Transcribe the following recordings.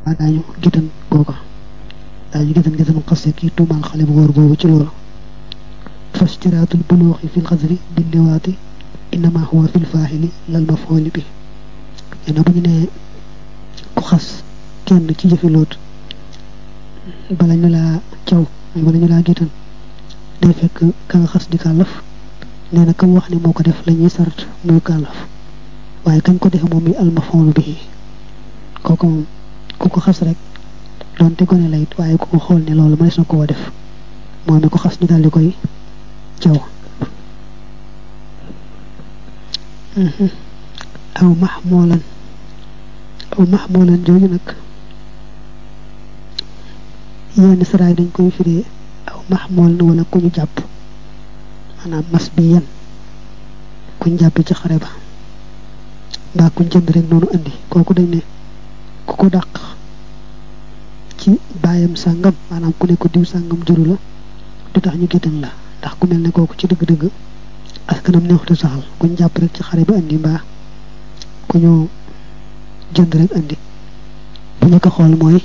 waa daañu gitan kooka daañu gitan gitan xase kii tuumaal xale bu góor boobu ci loolu fastiraatul buluuxi fil xasri billiwaati innama huwa fil faahili lal maf'uuli bi nee bu ñu nee ku xas kenn ci jëfi loot bala ñu laa caw mooy bala ñu laa gitan day fekk ka nga xas di kàllaf nee na kam wax ne moo ko def la ñuy sart muy kàllaf waaye kañ ko def moom mi al maf'uul bi kooku moom ku ko xas rek doonte gone la it waaye ku ko xool ne loolu mënees na koo def moom mi ko xas ñu daal di koy caw aw maxmoolan aw maxmoolan jooju nag yenn saraay dañ koy firee aw maxmoolan wala ku ñu jàpp maanaam mas bi yan kuñ jàppe ci xare ba mbaa kuñ jënd rek noonu andi kooku dañ ne ku ko dàq ci baayam sàngam maanaam ku ne ko diw sàngam juru la du tax ñu géttan la ndax ku mel ne kooku ci dëgg-dëgg askanam neexutu saxal kuñ jàpp rek ci xare ba andi mbaa ku ñu jënd rek andi bu ñu ko xool mooy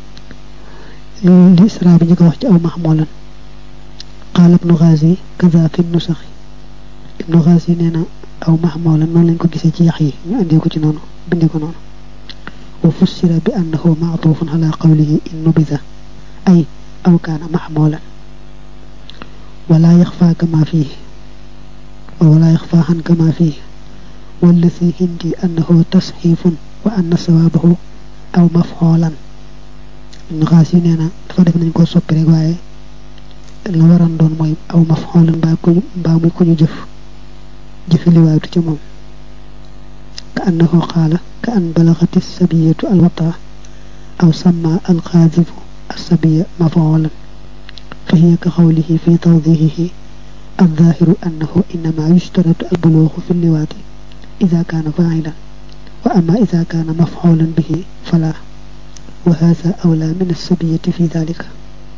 li sara bi ñu ko wax ci aw maxmoolan qaala ibnu xaasi kaza fi nusaxi ibnu xaasi nee na aw maxmoolan noonu lañ ko gisee ci yax yi ñu andee ko ci noonu bindee ko noonu wa fussira bi annahu maatufun ala qawlihi in nubida ay aw kaana maxmoolan wala yaxfa kama fii wala yaxfa xan kama fii wallati hindi annahu tasxiifun wa anna sawaabahu aw mafxoolan ibnu xaasi nee na dafa def nañ ko soppi rek waaye la waran doon mooy aw mafxoolan mbaa ku mbaa muy ku ñu jëf jëfi liwaaytu ci moom ka annahu qaala ka an balaxati sabiyatu alwata aw sama alxaadifu alsabiya mafoolan fa hiya ka xawlihi fi tawdihihi alzaahiru annahu innama yushtaratu albuluuxu fi liwaati ida kaana faacilan wa ama ida kaana mafxoolan bihi fala wa haada awlaa min alsabiyati fi dalika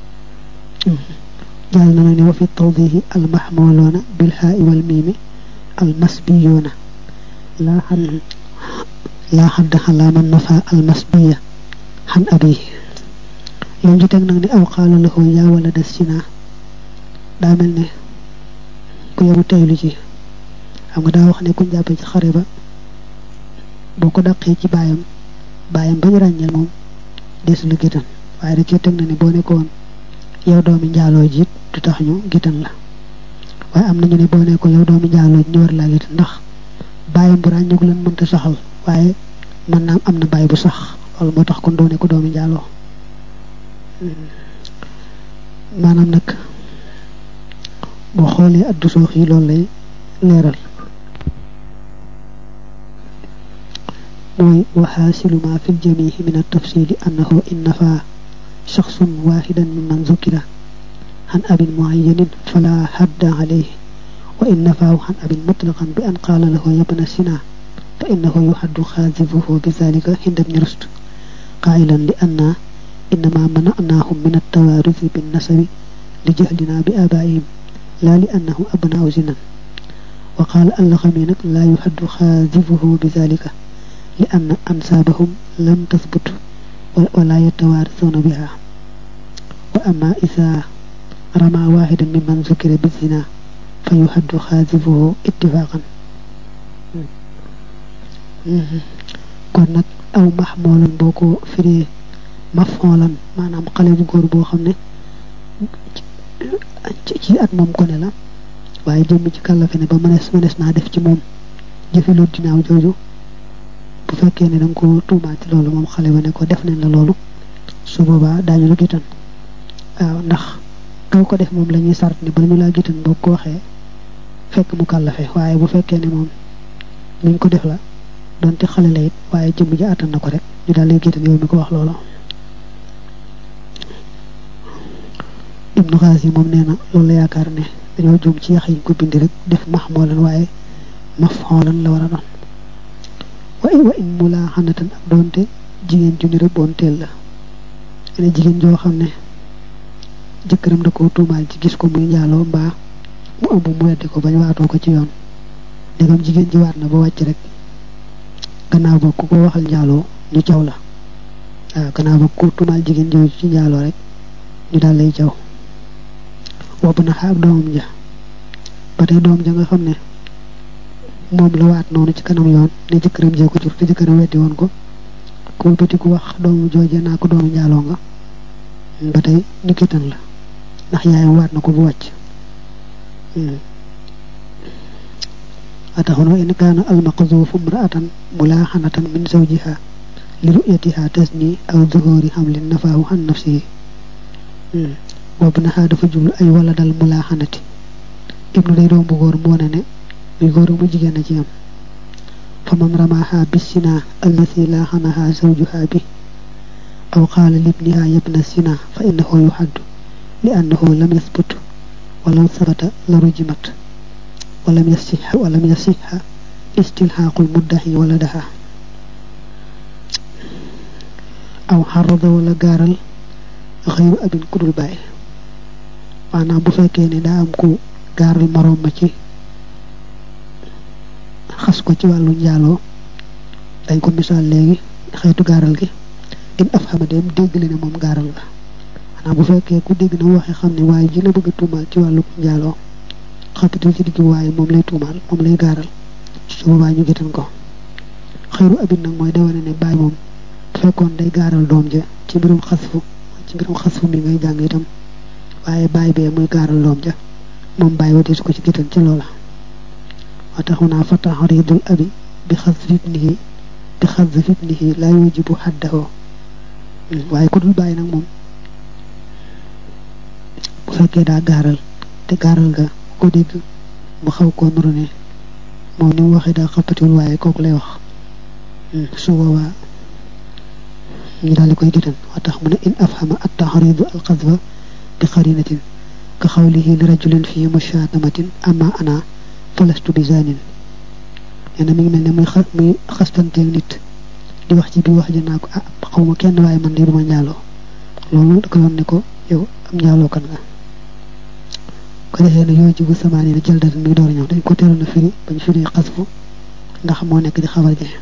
jàll na ne wa fi tawdihi almaxmooloona bilxaa'i walmiimi almasbiyuuna laa xad laa xadd xalaa man nafa almasbiya xan abi yoon ci teg nag ni aw xaala la yaa wala des ci naa daa mel ne ku yebu teylu ci xam nga daa wax ne kuñ jàppee ci xare ba boo ko dàqee ci baayam baayam bañu ràññeel moom des lu gitan waaye da cee teg na ne boo nekkoon yow doomi njaaloo jiit du tax ñu gitan la waaye am nañu ne boo nekkoon yow doomi njaaloo ñu war laa gitan ndax baayam bu ràññeeku leen mënta saxal waaye mën naa am na baay bu sax loolu moo tax kon doone ko doomi njaaloo maanaam nag boo xoolee addu soox yi loolu lay leeral mooy waxaasilu ma fi ljamihi min altafsili annahu in nafa shaxsun waxidan mimman zukira xan abin muayyanin fala hadda alayhi wa in nafaahu xan abin mutlaqan bi an qaala lahu yabna sina fa innahu yuxaddu xaasifuhu bi dalika hinda bni rust qaa'ilan li anna innama mana'naahum min attawaarusi binnasabi li jahlina bi aabaa'ihim laa li annahum abnaa'u zinan wa qaala allaxami nag laa yuxaddu xaasifuhu bi dalika li anna ansaabahum lam tasbut wala yatawaarisuuna biha wa amma isaa rama waaxidan mimman zukira bi zina fa yuxaddu xaasifuhu ittifaaqan kon nag aw maxmoolan boo ko firee mafoolan maanaam xale bu góor boo xam ne ci at moom ko ne la waaye jëmm ci kàllafe ne ba mënees mënees naa def ci moom jëfe lu dinaaw jooju bu fekkee ne danga ko tuumaat ci loolu moom xale ba ne ko def nañ la loolu su boobaa daañu la gitan waaw ndax kaw ko def moom la ñuy sart ni bala ñu laa gitan boo ko waxee fekk mu kàllafe waaye bu fekkee ne moom luñ ko def la donte xale la it waaye jëmm ji àttan na ko rek ñu daal lay gitan yow mi ko wax loolu ibnu xaas yi moom nee na loolu la yaakaar ne dañoo juum ci yax yi ko bindi rek def maxmoolan waaye mafxoolan la war a doon wa wa in mu laa xanatan ak doonte jigéen ju ni rëbboon teel la ne jigéen joo xam ne jëkkëram da ko tuumaal ci gis ko muy njaaloo mbaa mu ëmb mu weddi ko bañ waatoo ko ci yoon ndegam jigéen ji waat na ba wàcc rek gannaaw ba ku ko waxal njaaloo ñu caw la waaw gannaaw ba ku tumaal jigéen jooju ci njaaloo rek ñu daal lay jaw wobb na ak doomam ja ba tey doom ja nga xam ne moom la waat noonu ci kanam yoon ne jëkkëram jee ko jur te jëkkëram weddi woon ko ku bëti ku wax doomu jooje naa ko doomu njaaloo nga ba tey ñu kitan la ndax yaayam waat na ko bu wàcc ataxoon wa in kaana almaqzuufu imra'atan mulaaxanatan min zawjiha li ru'yatiha tasni aw zuhuri xamlin nafaahu an nafsihi boobu naxaa dafa jublu ay wala dal mulaaxanati ibnu day doom bu góor mu wane ne muy góor mu jigéen a ci am fa man ramaaha bis sina allati laaxanaha zawjuha bi aw qaala libniha yabna sina fa innahu yuxaddu li annahu lam yasbut walaw sabata la rujimat walam yasix walam yasixa istilxaaqul muddaxi wala daxa aw xarada wala gaaral xëyru abin kudul bàyyi maanaam bu fekkee ne daa am ku gaaral moroom ma ci xas ko ci wàllu njaaloo dañ ko misaal léegi xeetu gaaral gi in af xama dem dégg li ne moom gaaral la maanaam bu fekkee ku dégg na waxe xam ne waaye ji la bëgg a tuumaal ci wàllu njaaloo xapital ci digg waaye moom lay tuumaal moom lay gaaral su boobaa ñu gitan ko xëyru abin nag mooy day wane ne bàyyi moom bu fekkoon day gaaral doom ja ci mbirum xasfu ci mbirum xasfu mi ngay jàng itam waaye bàyyi bee muy gaaral doom ja moom bàyyi wa desu ko ci gitan ci loola wa taxu naa fa taxridul abi bi xas fitnihi bi xas fitnihi laa yujibu xaddahoo waaye ku dul bàyyi nag moom bu fekkee daa gaaral te gaaral ga ko dégg mu xaw koo nuru ne moom ni mu waxee daa xappatiwul waaye kooku lay wax su boobaa ñu daal di koy gitan wa tax mu ne in afhama at taxridu al xasba bi xarinatin ka xawlihi li rajulin fii mushaatamatin ama ana falastu bi zanin nee na mi ngi mel ne muy xa muy xastanteeg nit di wax ci biir wax ji naa ko ah xawma kenn waaye man de duma njaaloo loolu da ko yoon ne ko yow am njaaloo kan nga ko defee ne yooyu jibu samaani na jël data mi ngi door a ñëw dañ ko teeloon a firi bañ firi xasfu ndax moo nekk di xabar ji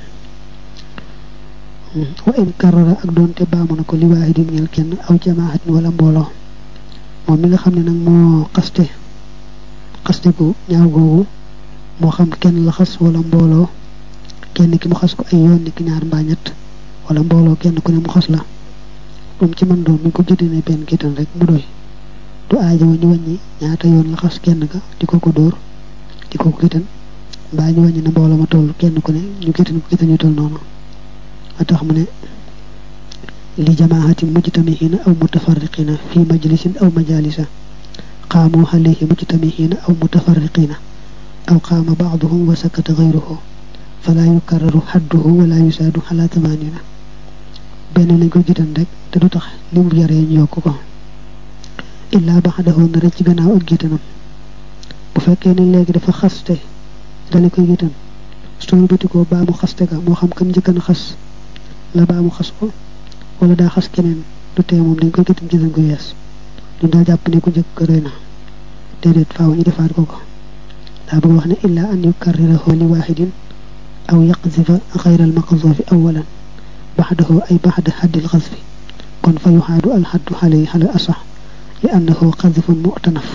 wa in karara ak doonte baamu na ko li waahidin ñeel kenn aw jamaahatin wala mbooloo moom mi nga xam ne nag moo xaste xaste gu ñaaw googu moo xam kenn la xas wala mbooloo kenn ki mu xas ko ay yoon ni ki ñaar mbaa ñett wala mbooloo kenn ku ne mu xas la moom ci man doon mi ko génnee benn géttan rek mu doy du aajo ñu wàññi ñaata yoon la xas kenn ka di ko ko dóor di ko ko géttan mbaa ñu wàññi na mbooloo ma toll kenn ku ne ñu géttan ko géttan yu toll noonu a tax mu ne li jamaahatin mujtamihiina aw mutafarriqiina fi majlisin aw majalisa qaamu alayhi mujtamihiina aw mutafarriqiina aw qaama baaduhum wa sakata gayruhu fala yukarraru xadduhu wala yusaadu xala tamaanina benn lañ ko gitan rek te du tax li mu yaree ñu yokk ko illaa baxdahu na rek ci gannaaw ak gitanam bu fekkee ne léegi dafa xaste dale koy gitan su biti ko baa mu xaste ka moo xam kam njëkkan xas la baa mu xas ko wala daa xas keneen du tee moom dañ koy gitan gitan ko yees duñ daa jàpp ne ku njëkk rëy na déedéet faaw ñu defaat ko ko daa bëgg wax ne illaa an yukarrirahu li waaxidin aw yaqzifa xayra almaqzufi awalan baxdahu ay baxda xaddil xasfi kon fa yuxaadu alxaddu xale xale asax li annahu xazfun mu'tanaf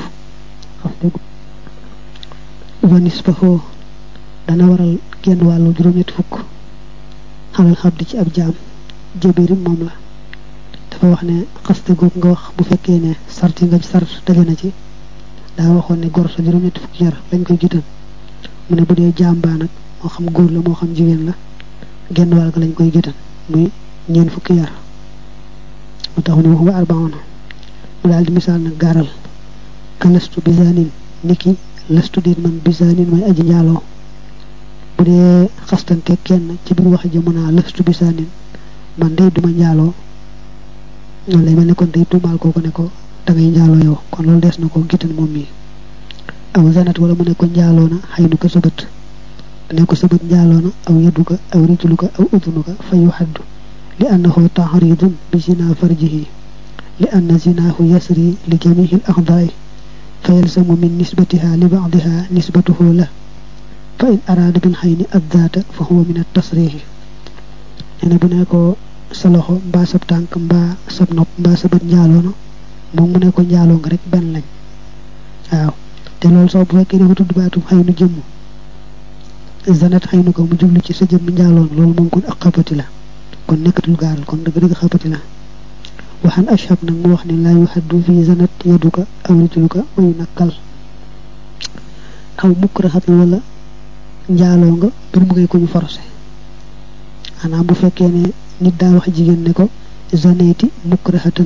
wa nisfahu dana waral genn wàllu juróom-ñetti fukk xalal xabdi ci ab jaam jabiri moom la dafa wax ne xaste googu nga wax bu fekkee ne sarti nga ci sart daje na ci daa waxoon ne gor sa juróom-ñetti fukki yar lañ koy gitan mu ne bu dee jaam baa nag moo xam góor la moo xam jigéen la genn wàll ga lañ koy gitan muy ñeen fukki yar moo tax ne wax wa arbaona mu daal di misaal nag gaaral ka lastu bisaanin niki lastu diit man bisaanin mooy aji njaaloo bu dee xastante kenn ci biir wax ji mën naa lastu bisaanin man day duma njaaloo noonu lay mel ne kon day tuumaal kooku ne ko dangay njaaloo yow kon loolu des na ko gitan moom mi aw zanat wala mu ne ko njaaloo na xëy nu ko sëbët ne ko sëbët njaaloo na aw yedduka aw rijluka aw udunuka fa yuxaddu li annahu taxridun bi zina farjihi li anna zinaahu yasri li jamihi al axdaay fa yalzamu min nisbatiha li bacdiha nisbatuhu la fa in araada bil xayni addaata fa huwa min at tasriixi nee na bu ne ko sa loxo mbaa sab tànk mbaa sab nopp mbaa sa bët njaaloo na moom mu ne ko njaaloo nga rek benn lañ waaw te loolu sax bu fekkee dafa tudd baatum xëy nu jëmm zanat xëy nu ko mu jublu ci sa jëmm njaaloon loolu moom kon ak xabati la kon nekkatul gaaral kon dëgg dëgg xabati la waxan ashab nag mu wax ne laa yu xaddu fii zanat yaduka aw rijluka wayu nakkal aw mukrahatin wala njaaloo nga mbir mu ngay ko ñu forcé xanaa bu fekkee ne nit daa wax jigéen ne ko zaneeti mukrahatan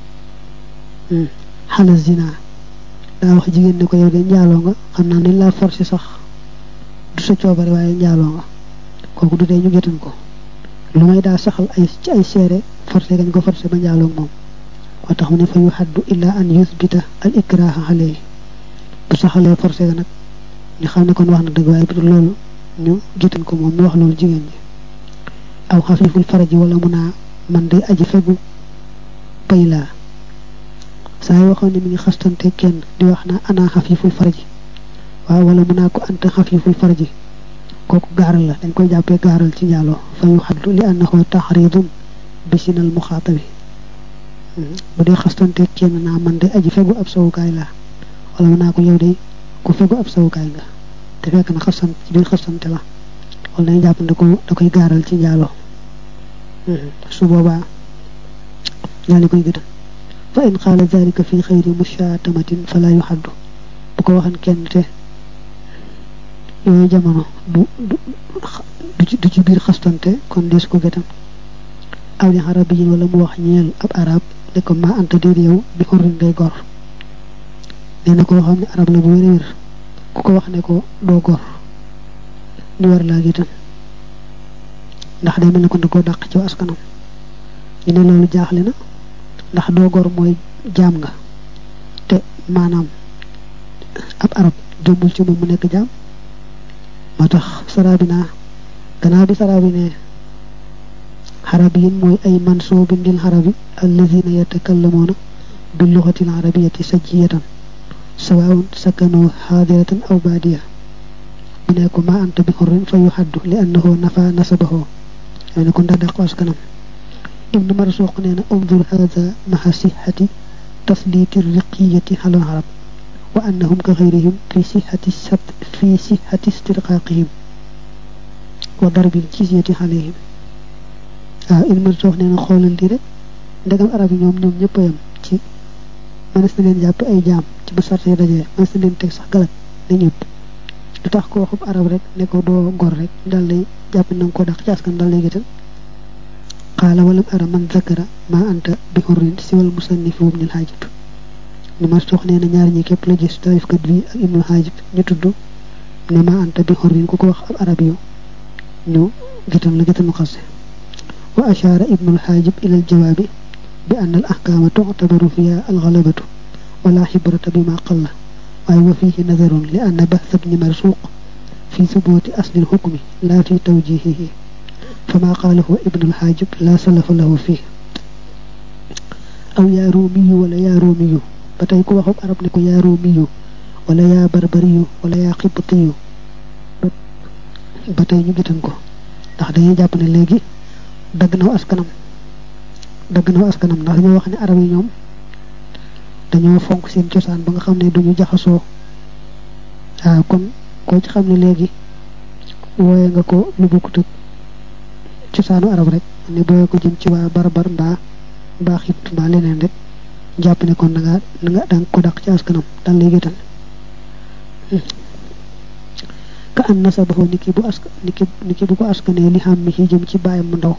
xala zina daa wax jigéen ne ko yow de njaaloo nga xam naa ni laa forcé sax du sa coobare waaye njaaloo nga kooku du dee ñu gétan ko lu may daa saxal ay ci ay seere forcé gañ ko forcé ba njaaloo moom moo tax mu ne fa yu xaddu illa an yuthbita al ikraha alayhi bu saxalee forcé ga nag ñu xam ne kon wax na dëgg waaye bu dul loolu ñu gétan ko moom mi wax loolu jigéen ji aw xafiful faraji wala mun naa man day aji fegu bay laa saa yoo xam ne mi ngi xastante kenn di wax naa ana xafiful faraji waaw wala mun naa ko anta xafiful faraji kooku gaaral la dañ koy jàppee gaaral ci njaaloo fa yu xaddu li annahu taxridun bisinal muxaatabi bu dee xastante kenn naa man day aji fegu ab sawukaay laa wala mun naa ko yow day ku fegu ab sawukaay nga te fekk na xastant ci biir xastante la wala dañuy jàpp ne ko da koy gaaral ci njaaloo su boobaa daal di koy gëtal fa in qaala dalika fi xayri mushaatamatin fala yuxaddu bu ko waxan kenn te yooyu jamono du du ci biir xastante kon dees ko gëtam aw li arabiyin wala mu wax ñeel ab arab ne ko ma anta déer yow bi xurrin ngay gor nee na koo xam ne arab la bu wér wér ku ko wax ne ko doo gor ñu war laa gitam ndax day mel ne kon da koo dàq ci askanam ñu ne loolu jaaxle na ndax doo gor mooy jaam nga te maanaam ab arab jombul ci moom mu nekk jaam moo tax saraabi naa gannaaw bi saraabi ne xarabiyin mooy ay mansuubin lil xarabi allazina yatakallamuuna bil luxati al arabiyati sajjiyatan sawaun sakanu xaadiratan aw baadiya bu ne ko ma anta bi xurrin fa yuxaddu li annahu nafa nasabahu yow ne ko ndax dàq askanam ibnu marsuq nee na undur hada maxa sixati tasliti riqiyati xalal arab wa annahum ka xayrihim fi sixati sat fi sixati istirqaqihim wa darbil jizyati alayhim waaw ibnu marsuq nee na xoolal di rek ndegam arab yi ñoom ñoom ñëpp a yam ci mënees na leen jàpp ay jaam ci bu sarte dajee mënees na leen teg sax galat na ñëpp lu tax ko waxub arab rek ne ko doo gor rek dal lay jàpp na nga ko dàq ci askan dal lay gëtal qaala walam ara man zakara ma anta bi xurrin siwal musannifi wum nil xaajib ni ma sox nee na ñaar ñi képp la gis taarifkat bi ak ibnul xaajib ñu tudd ne ma anta bi xurrin ku ko wax ab arab yu ñu gëtal la gëtal mu xase wa ashaara ibnul xaajib ilal jawaabi bi ann al ahkaama tuctabaru fiha alxalabatu wala xibrata bi ma qalla waaye wa fiihi nazarun li anna bahth ibni marsuuq fi thubuuti asli lxukmi laa fi tawjihihi fama qaalahu ibnu alxaajib laa salafa lahu fii aw yaa ruumiyu wala yaa ruumiyu ba tey ku waxub arab ne ko yaa ruumiyu wala yaa barbariyu wala yaa xibtiyu ba tey ñu gitan ko ndax dañuy jàpp ne léegi dagg naw askanam dagg naw askanam ndax dañoo wax ne arab yi ñoom dañoo fonk seen cosaan ba nga xam ne duñu jaxasoo waaw kon koo ci xam ne léegi wooye nga ko lu bokkut ak cosaanu arab rek ne booye ko jëm ci waa barbar mbaa mbaa xibt mbaa leneen rek jàpp ne kon da nga da nga danga ko dàq ci askanam dal lay gétan ka an nasabahu ni ki bu ask ni ki ni ki bu ko askanee li xam mi ci jëm ci bàyyam mu ndaw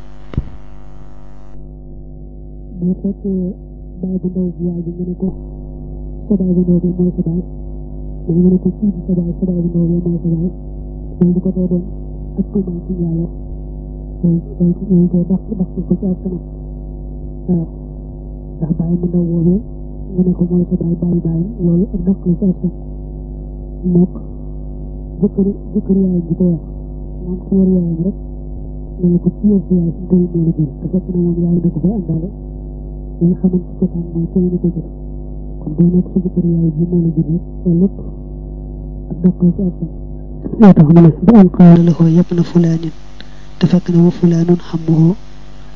boo fekkee baay bu ndaw bi waa ji nga ne ko sa baay bu ndaw bi mooy sa baay mais nga ne ko kii di sa baay sa baay bu ndaw bi mooy sa baay loolu du ko tee doon ak tuumaal ci njaaloo loolu loolu loolu tee dàq dàq ko ci askanam waaw ndax baay bu ndaw boobee nga ne ko mooy sa baay bàyyi bàyyi loolu ak dàq la ci askan mook jëkkëri jëkkëri yaayam ji ko wax moom ci yor yaayam rek nga ne ko ci yor sa yaay fi mu toll moo la jël te fekk na moom yaay da ko fa àndaale li nga xamante ci cosaan mooy keneen ko jël kon boo nekk sa jëkkër yaay ji moo la jur rek loolu lépp ak dàqal ci askan moo tax mu ne bi an qaala lahu yëpp na fulaanin te fekk na wa fulaanun xamuhu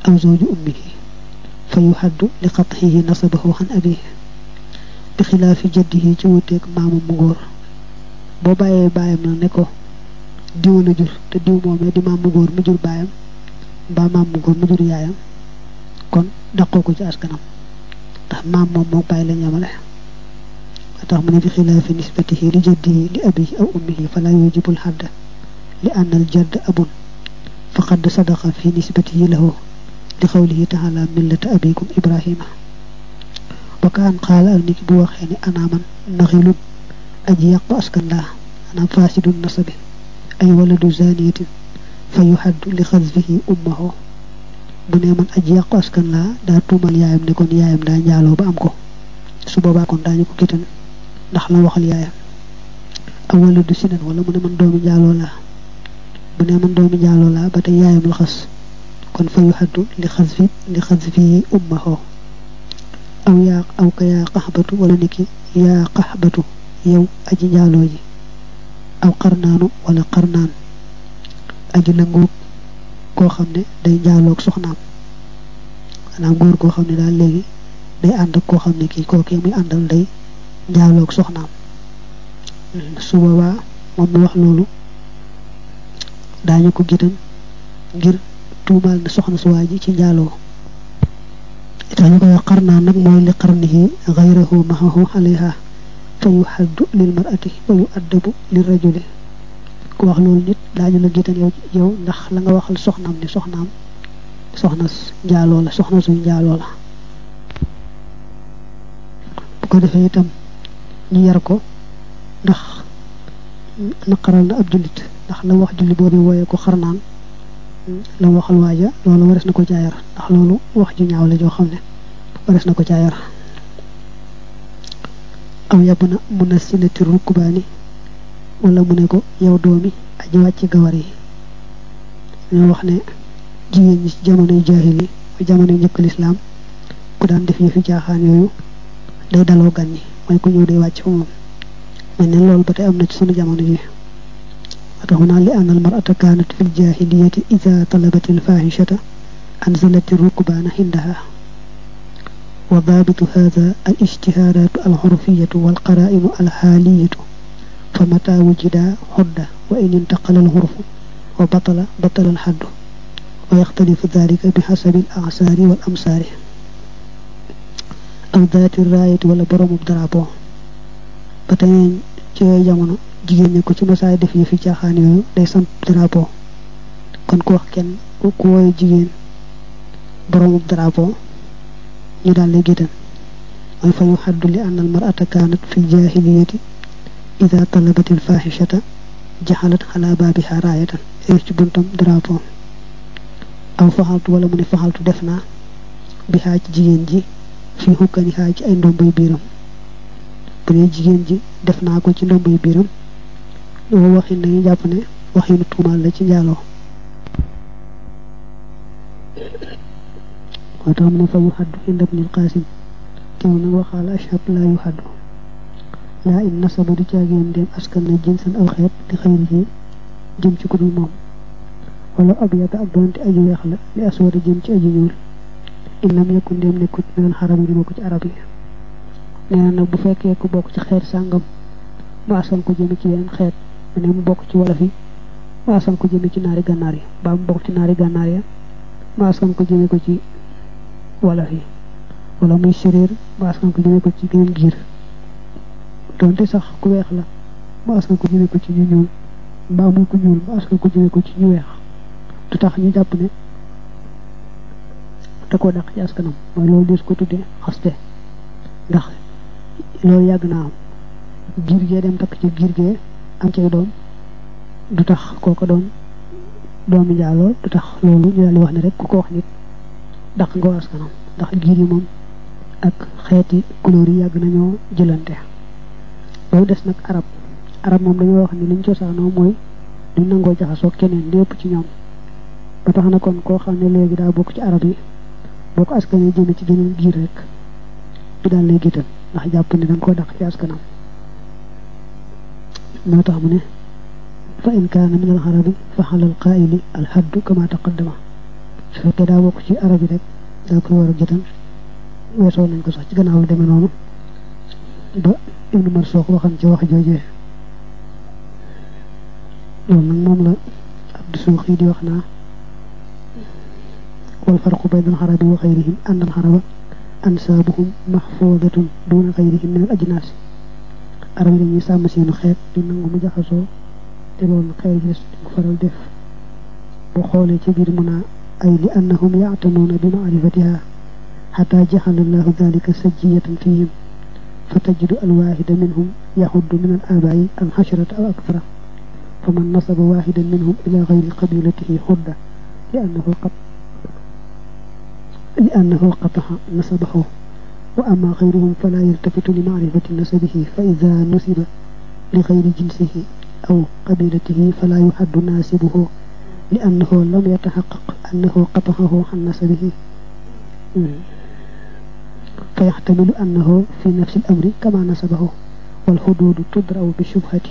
aw zawju ummihi fa yuhaddu li qat'ihi nasabahu an abihi bi xilaafi jaddihi ci wuteeg maamam mu góor boo bàyyee baayam na ne ko diw la jur te diw moomee di maam mu góor mu jur baayam mbaa maam mu góor mu jur yaayam kon daqoo ko ci askanam ndax maam moom moo bàyyi la ñamale tax mu ne bi xilaafi nisbatihi li jaddihi li abihi aw ummihi fala yujibul xadda li anna al jadd abun faqad sadaqa fi nisbatihi lahu li xawlihi taala millata abikum ibrahima wa kaan xaala ak niki bu waxee ne anaaman naxilun aji yàqu askan laa anaam fasidun nasabi ay waladu zaniyatin fa yuhaddu li xasfihi ummahu bu ne man aji yàqu askan laa daa tuumal yaayam ne kon yaayam daa njaaloo ba am ko su boobaa kon daañu ko gitan ndax la waxal yaayam aw waladu sinan wala mu ne man doomi njaaloo laa bu ne man doomi njaaloo laa ba tey yaayam la xas kon fa yuhaddu li xasfi li xasfihi ummahu aw yaa aw ka yaa qaxbatu wala niki yaa qaxbatu yow aji njaaloo ji aw qarnaanu wala qarnaan aji lëngoog koo xam ne day njaaloog soxnaam maanaam góor koo xam ne daal léegi day ànd ak koo xam ne kii kookee muy àndal day njaaloog soxnaam su boobaa moom mi wax loolu daañu ko gitan ngir tuumaal na soxna su waa ji ci njaaloo tax ñu koy wax qarnaan nag mooy li qarnihi gayrahu mahahu alayha fa yuhaddu lil mar'ati wa yu'addabu lil rajuli ku wax loolu nit daañu la gitan yow yow ndax la nga waxal soxnaam ni soxnaam soxna njaaloo la soxna suñ njaaloo la bu ko defee itam ñu yar ko ndax naqaral na ab jullit ndax la wax julli boobu wooyee ko xarnaan la waxal waaja loolu wares na ko caa yar ndax loolu wax ju ñaaw la joo xam ne wares na ko caa yar aw yàbb na mun a sinati rukkubaani wala mu ne ko yow doomi aji wàcc gawar yi ñoo wax ne jigéen ñi ci jamonoy jaahil yi mooy jamonoy njëkk lislaam ku daan def yëfi jaaxaan yooyu day daloo gan ñi mooy ku ñëw day wàcc fa moom mel ne loolu ba tey am na ci sunu jamono ji tax naa li anna al mar'ata kaanat fi ljahiliyati ida talabat alfahishata anzalat rukbaana indaha wa daabitu hada al ijtihaadaatu alxurfiyatu walqaraa'inu alxaaliyatu fa mata wujida xudda wa in intaqala alxurfu wa batala batala alxaddu wa yaxtalifu dalika bi xasabi al acsaari wal amsaari aw daati raayati wala boromub drapeau ba tey ci yooyu jamono jigéen ñi ko ci masaay def yi fi caaxaan yooyu day samp drapeau kon ku wax kenn ku wooyu jigéen boroomu drapeau ñu daal lay géttan mooy fa yu xaddu li anna al mar'ata kaanat fi ljahiliyati ida talabat al fahishata jaxalat xala baabiha raayatan éer ci buntam drapeau aw faxaltu wala mu ne faxaltu def naa bi xaa ci jigéen ji fi xukkani xaa ci ay ndombay biiram bu dee jigéen ji def naa ko ci ndombay biiram loolu waxin nañu jàpp ne waxinu tuumaal la ci njaaloo moo tax mu ne fa yu xaddu inda ibnil qaasim teew nag waxaala ashab laa yu xaddu laa in nasaba du caagéen dem askan na jinsan aw xeet di xayri yi jëm ci ku dul moom wala abyata ak doonte aju weex la li aswada jëm ci aju ñuul in lam yakun dem nekkut minal xarab yi di bokk ci arab yi nee na nag bu fekkee ku bokk ci xeet sàngam mu askan ko jëme ci yeneen xeet mu ne mu bokk ci wolof yi mu askan ko jëme ci naari gànnaar yi mbaa mu bokk ci naari gànnaar ya mu askan ko jëme ko ci wolof yi wala muy séréer mu askan ko jëme ko ci geneen giir doonte sax ku weex la mu askan ko jëme ko ci ñu ñuul mbaa muy ku ñuul mu askan ko jëme ko ci ñu weex du tax ñu jàpp ne da koo dàq ci askanam mooy loolu des ko tuddee xaste ndax loolu yàgg naa am giir gee dem takk ci giir gee am cay doom du tax kooko doon doomi njaaloo du tax loolu ñu daal di wax ne rek ku ko wax nit dàq nga askanam ndax giir yi moom ak xeeti couleur yi yàgg nañoo jëlante boobu des nag arab arab moom dañoo wax ni liñ cosaanoo mooy duñ nangoo jaxasoo keneen lépp ci ñoom ba tax na kon koo xam ne léegi daa bokk ci arab yi boo ko askanee jëme ci geneen giir rek du daal lay géttal ndax jàpp ne danga koo dàq ci askanam moo tax mu ne fa in kaana min al xarabi fa xalal qaayili al xaddu kama taqaddama su fekkee daa bokk ci arab yi rek daa koy war a jotan weesoo nañ ko sax ci gannaaw lu demee noonu ba ibnu Marsuux waxan ci wax joojee loolu nag moom la abdu suux yi di wax naa wal farqu bayna al xarabi wa xayrihim an al xaraba ansaabuhum maxfuudatun duna xayrihim min al ajnaas arab yi dañuy sàmm seenu xeet di nangu mu jaxasoo te loolu xeer yi duñ ko faral def boo xoolee ci biir mun a ay li annahum yaatanuuna bi maarifatiha xataa jaxala allahu dalika sajiyatan fihim fa tajidu alwaxida minhum yaxuddu min al aabaayi al xasharata aw akthara fa man nasaba waxidan minhum ila gayri qabilatihi xudda li annahu qad li annahu qataxa nasabahu wa ama xayruhum fala yaltafitu li maarifati nasabihi fa ida nusiba li gayri jinsihi aw qabilatihi fala yuxaddu naasibuhu li annahu lam yataxaqaq annahu qataxahu an nasabihi fa yaxtamilu annahu fi nafsi al amri kama nasabahu wal xuduudu tudraw bi shubhati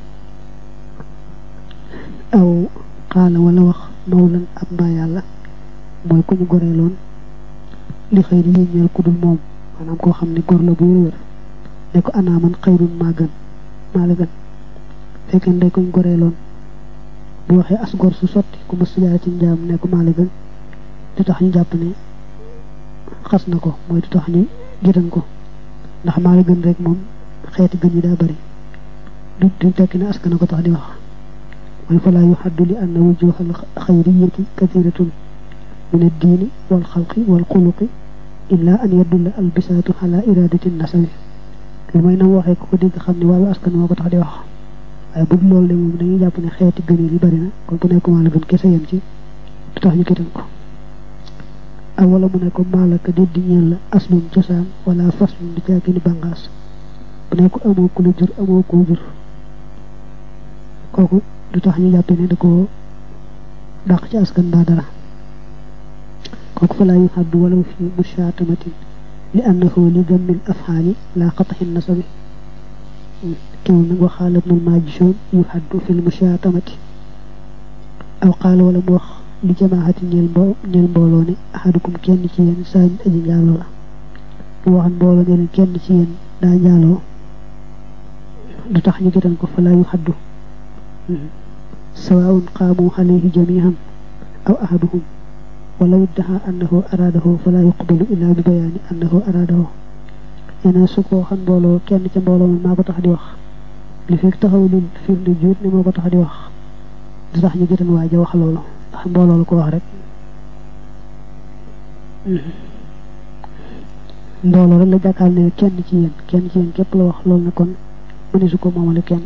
aw qaala wala wax mawlan ab mbaa yàlla mooy ku ñu goreeloon li xëy yi ñeel ku dul moom maanaam koo xam ne gor la bu wér ne ko anaa man xayrun maa gën maa la gën fekkee ndey kuñ goreeloon bu waxee as gor su sotti ku ma sujaare ci njaam ne ko maa la gën du tax ñu jàpp ne xas na ko mooy du tax ñu gitan ko ndax maa la gën rek moom xeeti gën yi daa bari du du tekki ne askan na ko tax di wax mooy falaa yu xaddu li anna wujuhal xayriyati kathiratun min addiini wal xalqi wal xuluqi illa an yadulla albisaatu ala iradati nasabi lu may nam waxee ku ko dégg xam ne wàllu askan moo ko tax di wax waaye bu loolu de moom dañuy jàpp ne xeeti gëneel yi bari na kon ku nekk maa la gën kese yem ci du tax ñu kitan ko aw wala mu ne ko maalaka déet di ñeel la aslum cosaan wala faslum di jaagi ni bàngaas bu ne ko amoo ku la jur amoo koo jur kooku du tax ñu jàppe ne da ko dàq ci askan baa dara kooku fa laa yu xaddu walaw fi mushaatamatin li annahu li dammil afxaali laa xataxi nasabi teewul nag waxaala ibnul maajisoon yu xaddu fi mushaatamati aw qaala wala mu wax li jamaahati ñeel mbo ñeel mbooloo ne ahadukum kenn ci yéen saañ aji njaaloo la mu waxan mbooloo ne leen kenn ci yéen daa njaaloo du tax ñu gitan ko fa laa yu xaddu sawaun qaamu alayhi jamihan aw ahaduhum wala iddaha annahu araadahu fala yuqbalu illa bi bayaani annahu araadahu yeneen su ko waxan mbooloo kenn ca mbooloo man maa ko tax di wax li fekk taxawulul firnde juut ne moo ko tax di wax du tax ñu gitan waaja wax loolu ndax mbooloo la ko wax rek mbooloo rek la jàkkaal ne kenn ci yéen kenn ci yéen képp la wax loolu ne kon mëne su ko moomale kenn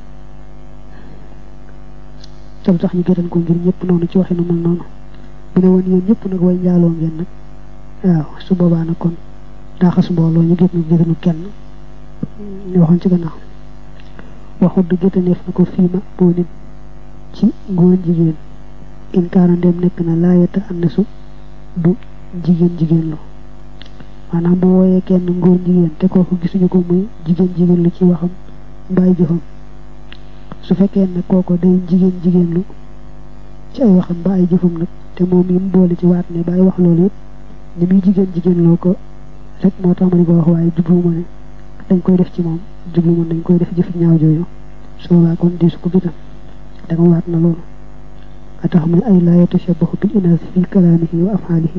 te lu tax ñu gitan ko ngir ñëpp noonu ci waxinu mel noonu bu ne woon yéen ñëpp nag way njaaloo ngeen nag waaw su boobaa nag kon daa xas mbooloo ñu gét nag gétanu kenn ñu waxoon ci gannaaw waxut du gétaneef na ko fiima boo nit ci góor jigéen in kaana ndem nekk na laayata annasu du jigéen jigéen lu maanaam bu wooyee kenn ngóor jigéen te kooku gisuñu ko muy jigéen jigéen lu ci waxam mbaay jëfam su fekkee ne kooko day jigéen jigéen lu ci ay waxam ba ay jëfam nag te moom yi mu boole ci waat ne bàyyi wax loolu it ni muy jigéen jigéen loo ko rek moo tax ma di ko wax waaye jublu ma ne dañ koy def ci moom jublu ma dañ koy def jëfi ñaaw jooju su boobaa kon diisu ko bitam da nga waat na loolu a tax mu ne ay laa yatashabahu bil inaas fi kalaamihi wa afaalihi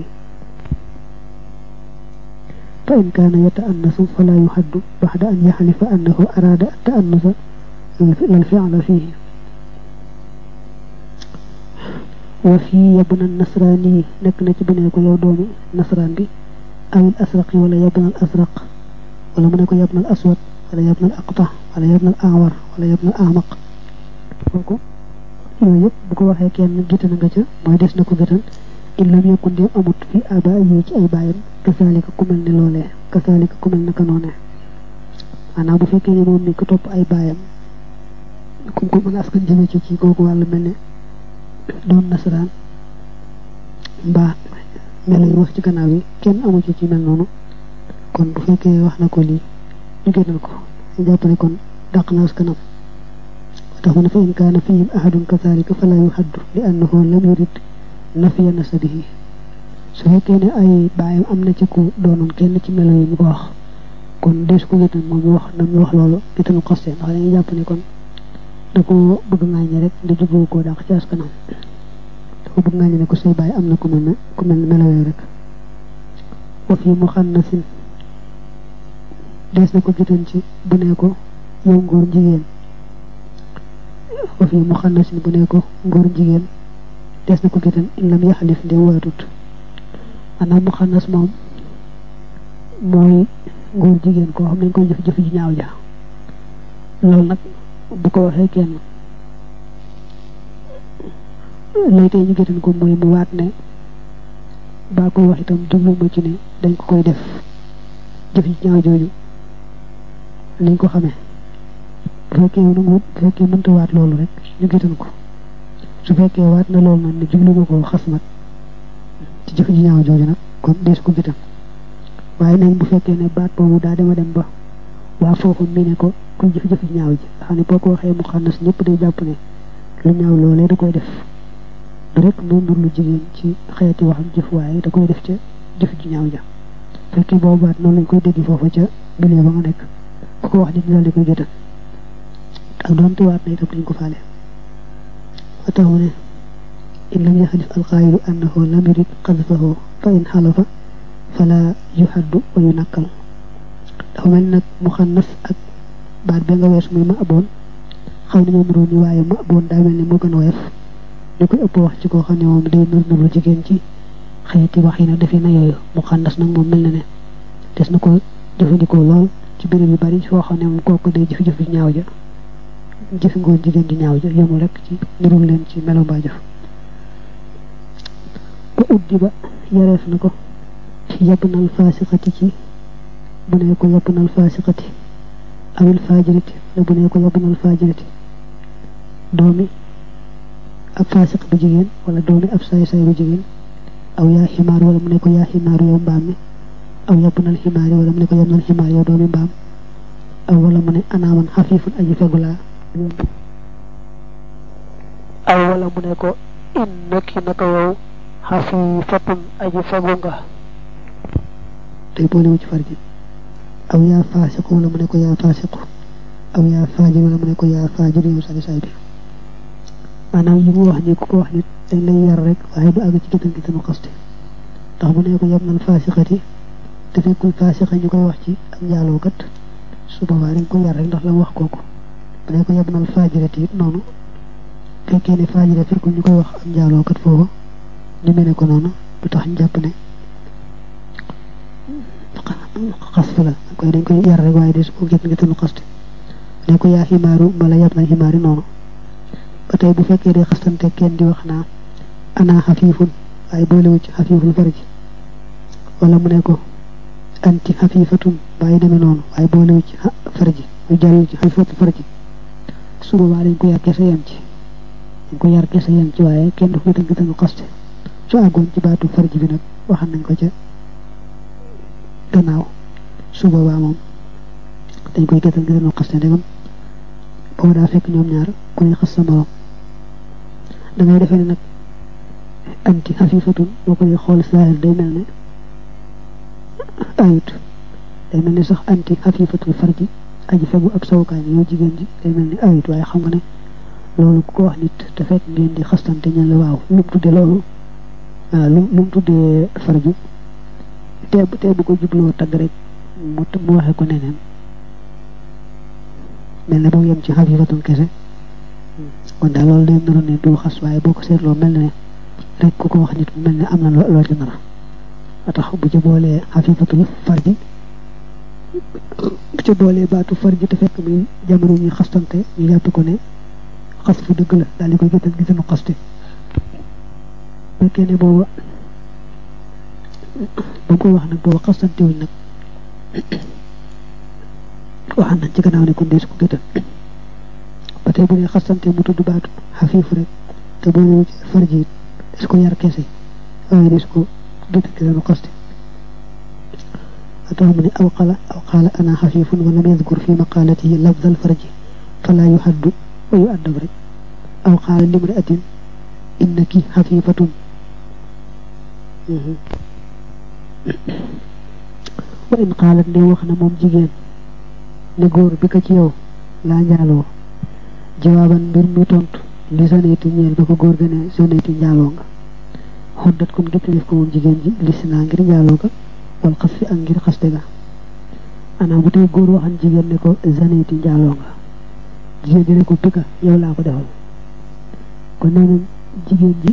fa in kaana yataannasu fala yuhaddu baxda an yaxlifa annahu araada taannusa lal fi'la fiihi wa fii yabna nasraani nekk na ci bu ne ko yow doomi nasraan bi awil asraqi wala yabna al asraq wala mu ne ko yabna al aswad wala yabna al aqta wala yabna al awar wala yabna al amaq kooku yooyu yëpp bu ko waxee kenn gitan nga ca mooy des na ko gitan in lam yakun dem amut fi aba yi ci ay baayam kasaalika ku mel ne loolee kasaalika ku mel naka noonee maanaam bu fekkee ne moom mi ko topp ay baayam kum ko mën a askan jëme ci ci kooku wàllu mel ne doon nasaraan mbaa melo yu wax ci gannaaw yi kenn amu ci ci mel noonu kon bu fekkee wax na ko lii ñu génnal ko ñu jàppale kon dàq na askanam tax mu ne fa in kaana fihim ahadun kazalika fala yuhaddu li annahu lam yurid nafiya nasabihi su fekkee ne ay bàyyam am na ci ku doonoon kenn ci melo yi ñu ko wax kon dees ko géttan moom mu wax na mu wax loolu géttanu xaste ndax dañuy jàpp ne kon da ko bëgg ngaañe rek da jublu koo dàq ci askanam da ko bëgg ngaañe ne ko say bàyyi am na ku mel ne ku mel ne melo yooyu rek wa fii mu xam na sin dees na ko géttan ci bu ne ko yow ngóor jigéen wa fii mu xam na sin bu ne ko ngóor jigéen des na ko géttan in lam yaxalif ndem waatut maanaam mu xannas moom mooy góor jigéen koo xam nañ koy jëf jëf ji ñaaw ja loolu nag bu ko waxee kenn lay tey ñu géttan ko mooy mu waat ne baa koy wax itam jublu ma ci ne dañ ko koy def jëf ji ñaaw jooju liñ ko xamee bu fekkee nangu bu fekkee mënta waat loolu rek ñu géttan ko su fekkee waat na loolu nag ne jublu ma ko xas nag ci jëf ji ñaaw jooju nag kon dees ko géttan waaye nañ bu fekkee ne baat boobu daa dema dem ba waa foofu mi ne ko kuy jëf-jëf ji ñaaw ji xam ne boo ko waxee mu xam ne si ñëpp day jàpp ne lu ñaaw loolee da koy def du rek mu nur lu jigéen ci xeeti wax ak jëf waaye da koy def ca jëf ji ñaaw ja fekkee boobu baat noonu lañ koy dégg foofu ca milieu ba nga nekk ku ko wax nit ñi daal di koy géttan ak doonte waat na itam dañ ko faale wa tax mu ne in lam yaxalif alqaayilu annahu lam yurid qadfahu fa in xalafa fala yuhaddu wa yunakkal dafa mel nag mu xannas ak baat ba nga wees muy ma aboon xaw nañoo nuroo ni waaye ma aboon daa mel ni moo gën a woyof ñu koy ëpp wax ci koo xam ne moom day nur nur lu jigéen ci xeeti wax yi nag defee na yooyu mu xannas nag moom mel na ne des na ko jëfandikoo lool ci béréb yu bari foo xam ne moom kooku day jëf-jëf ji ñaaw ja jëfi ngoon jigéen ji ñaaw ja yemul rek ci nurul leen ci melo mbaa jëf ba uddi ba yareef na ko ci yabnal faasiqati ci bu ne ko yabnal faasiqati awil faajirati wala bu ne ko yabnal faajirati doomi ab faasiq bu jigéen wala doomi ab saay-saay bu jigéen aw yaa ximaar wala mu ne ko yaa ximaaru yow mbaam mi aw yabnal ximaari wala mu ne ko yabnal ximaar yow doomi mbaam aw wala mu ne anaaman xafiifun aji fegu laa aw wala mu ne ko innaki naka yow xafiifatun aji fegu nga tey boole wu ci far ji aw yaa faasiqu wala mu ne ko yaa faasiqu aw yaa faajir wala mu ne ko yaa faajir yow saay saay bi maanaam yi mu wax ni ku ko wax nit dañ lay yar rek waaye du àgg ci géttan géttanu xaste ndax bu ne ko yem nal faasiqati te fekkul faasiqa ñu koy wax ci ak njaalookat su boobaa dañ ko yar rek ndax la wax kooku bu ne ko yem nal faajirati it noonu fekkee ne faajira fekkul ñu koy wax ak njaalookat foofu ñu mel ne ko noonu du tax ñu jàpp ne xas fi la koy dañ koy yar rek waaye des ko gét ngéttanu xaste ne ko yaa ximaaru mbala yab na ximaari noonu ba tey bu fekkee day xastante kenn di wax naa ana xafiifun waaye boolewu ci xafiiful farji wala mu ne ko anti xafiifatun bàyyi demee noonu waaye boolewu ci farji mu jàll ci xafiifatul farji su boobaa dañ ko yar kese yem ci dañ ko yar kese yem ci waaye kenn du ko gëtan gëtanu xaste su àggoon ci baatu farji bi nag waxan nañ ko ca gannaaw su boobaa moom dañ koy gëtal gëtanu xaste ndegam boobu daa fekk ñoom ñaar ku ne xas sa morom da ngay defee ne nag anti xafifatun boo ko dee xool saahir day mel ne ayut day mel ne sax anti xafifatul farji aji fegu ab sawukaay yow jigéen ji day mel ni ayut waaye xam nga ne loolu ku ko wax nit te fekk ngeen di xastante ñan la waaw lu mu tuddee loolu waaw lu lu mu tuddee farju te te bu ko jubloo tagg rek mu mu waxee ko neneen mel ne boo yem ci xafifatun kese kon daal loolu day naroon ne du xas waaye boo ko seetloo mel ne rek ku ko wax nit mu mel ne am na loo ci nara a tax bu ci boolee xafifatul farji bu ci boolee baatu farji te fekk muy jamono ñuy xastante ñu jàpp ko ne xas fu dëgg la daal di koy gëtal gisanu xaste fekkee ne booba ba koy wax nag booba xastante wuñ nag waxaan nañ ci gannaaw ne kon dees ko gëtal ba tey bu dee xastante mu tudd baatu xafiif rek te boo ci farji it des ko yar kese waaye des ko gëtal gisanu xaste atax mu ne aw qala aw qaala ana xafifun wa lam yadkur fi maqalatihi lafz al farji fala yuhaddu wa yu'addab rek aw qaala limra'atin innaki xafifatun wa in xaalat ne wax na moom jigéen ne góor bi ko ci yow laa njaaloo jawaaban mbir mi tontu li soneeti ñeel ba ko góor ga ne soneeti njaaloo nga xoddat kon géttalif ko moom jigéen ji lis naa ngir njaaloo ga wal xas fi ak ngir xaste ga ana bu tey góor waxan jigéen ne ko zaneeti njaaloo nga jigéen ji ne ko bika yow laa ko defal kon nee nañ jigéen ji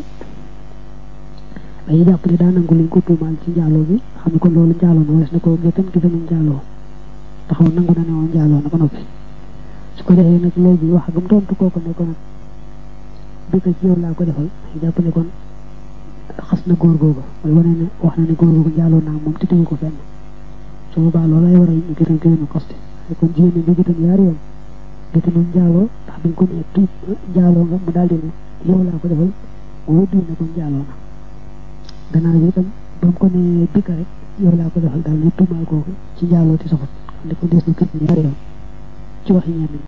dañuy jàpp ne daa nangu liñ ko tuumaal ci njaaloo bi xam ne kon loolu njaaloo na wees na ko géttan gi tamit njaaloo taxaw nangu na ne woon njaaloo na ba noppi su ko defee nag léegi wax gam tontu kooku ne ko nag bika ci yow laa ko defal dañuy jàpp ne kon xas na góor googu mooy wane ne wax na ne góor googu njaaloo naa moom te tegu ko fenn su boobaa loolu ay waral ñu gëtam gëtam a koste kon jigéen ñi ñu gëtam yaari yoon gëtamam njaaloo ndax biñ ko nee tuub njaaloo nga mu daal di ne yow laa ko defal mu weddi ne kon njaaloo na gannaaw bi itam ba mu ko nee bika rek yow laa ko defal daal ne tuumaal kooku ci njaaloo ti safut xam ne ko des na kët ñaari yoon ci waxi ñenn